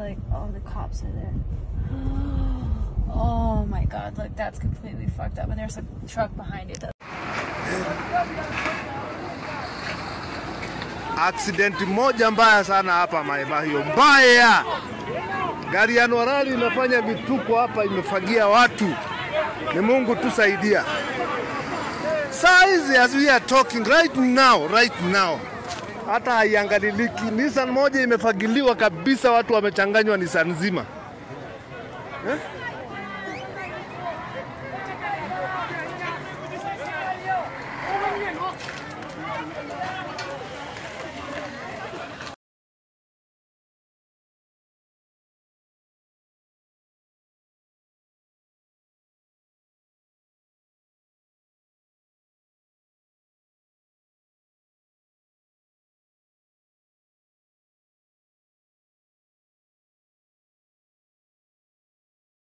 like, oh, the cops are there. Oh my god, like that's completely fucked up. And there's a truck behind it. That- Aksidenti moja mbaya sana hapa Maimahio, mbaya. Gari ya Norali inafanya vituko hapa, imefagia watu. Ni Mungu tusaidia. Saa hizi as we are talking right now, right now, hata haiangaliliki. Nissan moja imefagiliwa kabisa, watu wamechanganywa Nissan nzima eh?